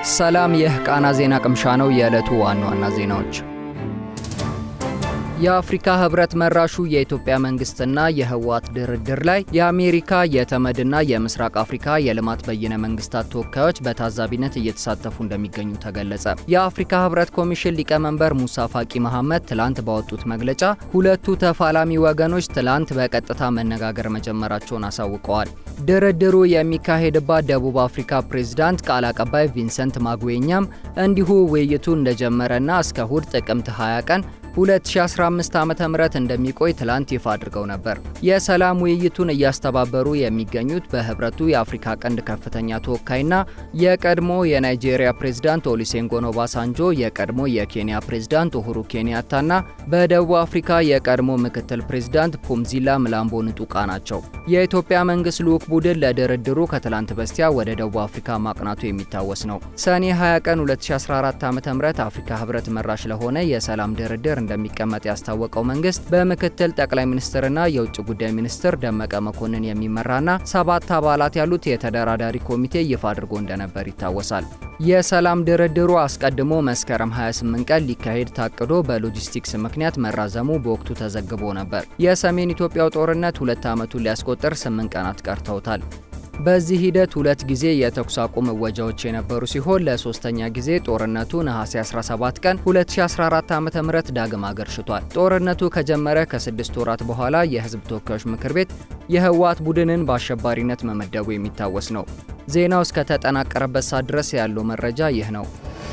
ሰላም፣ ይህ ቃና ዜና ቅምሻ ነው። የዕለቱ ዋና ዋና ዜናዎች የአፍሪካ ህብረት መራሹ የኢትዮጵያ መንግስትና የህወሓት ድርድር ላይ የአሜሪካ የተመድና የምስራቅ አፍሪካ የልማት በይነ መንግስታት ተወካዮች በታዛቢነት እየተሳተፉ እንደሚገኙ ተገለጸ። የአፍሪካ ህብረት ኮሚሽን ሊቀመንበር ሙሳ ፋቂ መሐመድ ትላንት ባወጡት መግለጫ ሁለቱ ተፋላሚ ወገኖች ትላንት በቀጥታ መነጋገር መጀመራቸውን አሳውቀዋል። ድርድሩ የሚካሄድባት ደቡብ አፍሪካ ፕሬዝዳንት ቃል አቀባይ ቪንሰንት ማጉዌኛም እንዲሁ ውይይቱ እንደጀመረና እስከ እሁድ ጥቅምት 20 ቀን 2015 ዓ.ም እንደሚቆይ ትላንት ይፋ አድርገው ነበር። የሰላም ውይይቱን እያስተባበሩ የሚገኙት በህብረቱ የአፍሪካ ቀንድ ከፍተኛ ተወካይና የቀድሞ የናይጄሪያ ፕሬዝዳንት ኦሉሴጉን ኦባሳንጆ፣ የቀድሞ የኬንያ ፕሬዝዳንት ኡሁሩ ኬንያታና በደቡብ አፍሪካ የቀድሞ ምክትል ፕሬዝዳንት ፑምዚላ ምላምቦ ንጡቃ ናቸው። የኢትዮጵያ መንግስት ልዑክ ቡድን ለድርድሩ ከትላንት በስቲያ ወደ ደቡብ አፍሪካ ማቅናቱ የሚታወስ ነው። ሰኔ 20 ቀን 2014 ዓ.ም አፍሪካ ህብረት መራሽ ለሆነ የሰላም ድርድር እንደሚቀመጥ ያስታወቀው መንግስት በምክትል ጠቅላይ ሚኒስትርና የውጭ ጉዳይ ሚኒስትር ደመቀ መኮንን የሚመራና ሰባት አባላት ያሉት የተደራዳሪ ኮሚቴ ይፋ አድርጎ እንደነበር ይታወሳል። የሰላም ድርድሩ አስቀድሞ መስከረም 28 ቀን ሊካሄድ ታቅዶ በሎጂስቲክስ ምክንያት መራዘሙ በወቅቱ ተዘግቦ ነበር። የሰሜን ኢትዮጵያው ጦርነት ሁለት ዓመቱን ሊያስቆጥር ስምንት ቀናት ቀርተውታል። በዚህ ሂደት ሁለት ጊዜ የተኩስ አቁም እወጃዎች የነበሩ ሲሆን ለሶስተኛ ጊዜ ጦርነቱ ነሐሴ 17 ቀን 2014 ዓ.ም ዳግም አገርሽቷል። ጦርነቱ ከጀመረ ከስድስት ወራት በኋላ የህዝብ ተወካዮች ምክር ቤት የህወሓት ቡድንን በአሸባሪነት መመደቡ የሚታወስ ነው። ዜናው እስከተጠናቀረበት ሰዓት ድረስ ያለው መረጃ ይህ ነው።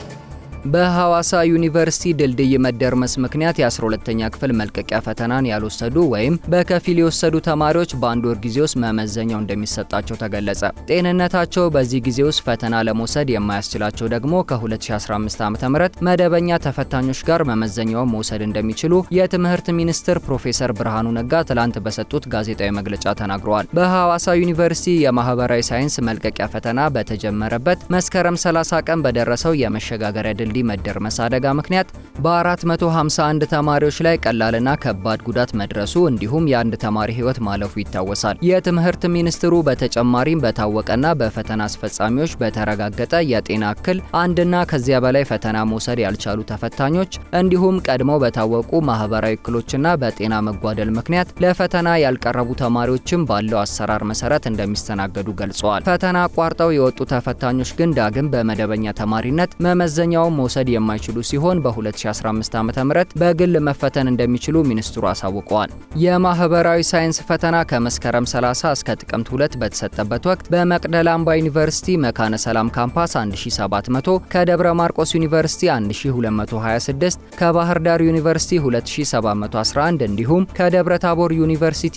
በሐዋሳ ዩኒቨርሲቲ ድልድይ መደርመስ ምክንያት የ12ተኛ ክፍል መልቀቂያ ፈተናን ያልወሰዱ ወይም በከፊል የወሰዱ ተማሪዎች በአንድ ወር ጊዜ ውስጥ መመዘኛው እንደሚሰጣቸው ተገለጸ። ጤንነታቸው በዚህ ጊዜ ውስጥ ፈተና ለመውሰድ የማያስችላቸው ደግሞ ከ2015 ዓ.ም መደበኛ ተፈታኞች ጋር መመዘኛውን መውሰድ እንደሚችሉ የትምህርት ሚኒስትር ፕሮፌሰር ብርሃኑ ነጋ ትላንት በሰጡት ጋዜጣዊ መግለጫ ተናግረዋል። በሐዋሳ ዩኒቨርሲቲ የማህበራዊ ሳይንስ መልቀቂያ ፈተና በተጀመረበት መስከረም 30 ቀን በደረሰው የመሸጋገሪያ ድል ድልድይ መደርመስ አደጋ ምክንያት በ451 ተማሪዎች ላይ ቀላልና ከባድ ጉዳት መድረሱ እንዲሁም የአንድ ተማሪ ሕይወት ማለፉ ይታወሳል። የትምህርት ሚኒስትሩ በተጨማሪም በታወቀና በፈተና አስፈጻሚዎች በተረጋገጠ የጤና እክል አንድና ከዚያ በላይ ፈተና መውሰድ ያልቻሉ ተፈታኞች እንዲሁም ቀድመው በታወቁ ማህበራዊ እክሎችና በጤና መጓደል ምክንያት ለፈተና ያልቀረቡ ተማሪዎችም ባለው አሰራር መሰረት እንደሚስተናገዱ ገልጸዋል። ፈተና አቋርጠው የወጡ ተፈታኞች ግን ዳግም በመደበኛ ተማሪነት መመዘኛው መውሰድ የማይችሉ ሲሆን በ2015 ዓ.ም በግል መፈተን እንደሚችሉ ሚኒስትሩ አሳውቀዋል። የማህበራዊ ሳይንስ ፈተና ከመስከረም 30 እስከ ጥቅምት 2 በተሰጠበት ወቅት በመቅደላ አምባ ዩኒቨርሲቲ መካነ ሰላም ካምፓስ 1700፣ ከደብረ ማርቆስ ዩኒቨርሲቲ 1226፣ ከባህር ዳር ዩኒቨርሲቲ 2711 እንዲሁም ከደብረ ታቦር ዩኒቨርሲቲ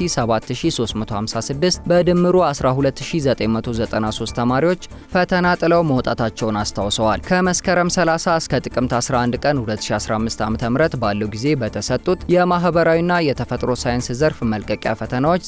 7356 በድምሩ 12993 ተማሪዎች ፈተና ጥለው መውጣታቸውን አስታውሰዋል። ከመስከረም 30 እስከ ጥቅምት 11 ቀን 2015 ዓ.ም ባለው ጊዜ በተሰጡት የማህበራዊና የተፈጥሮ ሳይንስ ዘርፍ መልቀቂያ ፈተናዎች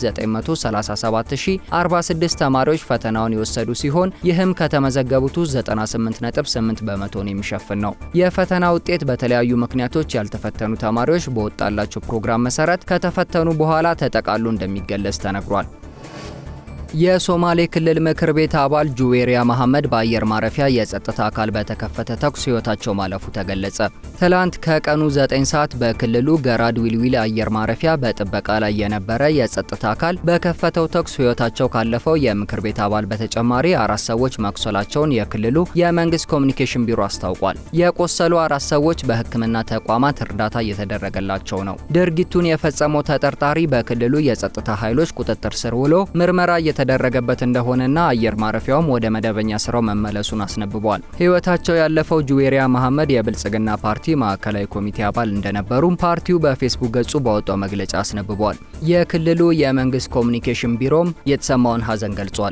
937046 ተማሪዎች ፈተናውን የወሰዱ ሲሆን ይህም ከተመዘገቡት ውስጥ 98.8 በመቶን የሚሸፍን ነው። የፈተና ውጤት በተለያዩ ምክንያቶች ያልተፈተኑ ተማሪዎች በወጣላቸው ፕሮግራም መሰረት ከተፈተኑ በኋላ ተጠቃሎ እንደሚገለጽ ተነግሯል። የሶማሌ ክልል ምክር ቤት አባል ጁዌሪያ መሐመድ በአየር ማረፊያ የጸጥታ አካል በተከፈተ ተኩስ ህይወታቸው ማለፉ ተገለጸ። ትላንት ከቀኑ 9 ሰዓት በክልሉ ገራድ ዊልዊል አየር ማረፊያ በጥበቃ ላይ የነበረ የጸጥታ አካል በከፈተው ተኩስ ህይወታቸው ካለፈው የምክር ቤት አባል በተጨማሪ አራት ሰዎች መቁሰላቸውን የክልሉ የመንግስት ኮሚኒኬሽን ቢሮ አስታውቋል። የቆሰሉ አራት ሰዎች በሕክምና ተቋማት እርዳታ እየተደረገላቸው ነው። ድርጊቱን የፈጸመው ተጠርጣሪ በክልሉ የጸጥታ ኃይሎች ቁጥጥር ስር ውሎ ምርመራ የተደረገበት እንደሆነና አየር ማረፊያውም ወደ መደበኛ ስራው መመለሱን አስነብቧል። ህይወታቸው ያለፈው ጁዌሪያ መሐመድ የብልጽግና ፓርቲ ማዕከላዊ ኮሚቴ አባል እንደነበሩም ፓርቲው በፌስቡክ ገጹ ባወጣው መግለጫ አስነብቧል። የክልሉ የመንግስት ኮሚኒኬሽን ቢሮም የተሰማውን ሀዘን ገልጿል።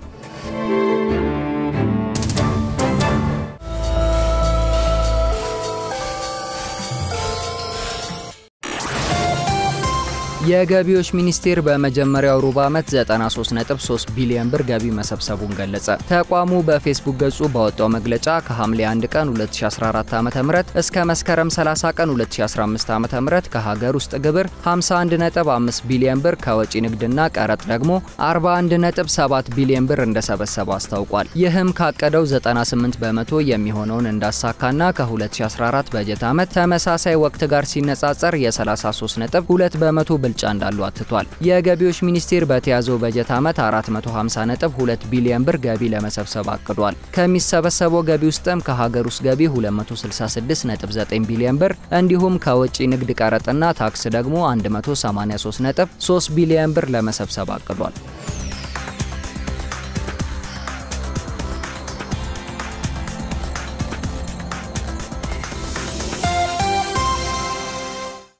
የገቢዎች ሚኒስቴር በመጀመሪያው ሩብ ዓመት 93.3 ቢሊዮን ብር ገቢ መሰብሰቡን ገለጸ። ተቋሙ በፌስቡክ ገጹ ባወጣው መግለጫ ከሐምሌ 1 ቀን 2014 ዓ.ም እስከ መስከረም 30 ቀን 2015 ዓ.ም ከሀገር ውስጥ ግብር 51.5 ቢሊዮን ብር ከወጪ ንግድና ቀረጥ ደግሞ 41.7 ቢሊዮን ብር እንደሰበሰበ አስታውቋል። ይህም ካቀደው 98 በመቶ የሚሆነውን እንዳሳካና ከ2014 በጀት ዓመት ተመሳሳይ ወቅት ጋር ሲነጻጸር የ33.2 በመቶ ብልጫ እንዳሉ አትቷል። የገቢዎች ሚኒስቴር በተያዘው በጀት ዓመት 450.2 ቢሊዮን ብር ገቢ ለመሰብሰብ አቅዷል። ከሚሰበሰበው ገቢ ውስጥም ከሀገር ውስጥ ገቢ 266.9 ቢሊዮን ብር እንዲሁም ከወጪ ንግድ ቀረጥና ታክስ ደግሞ 183.3 ቢሊዮን ብር ለመሰብሰብ አቅዷል።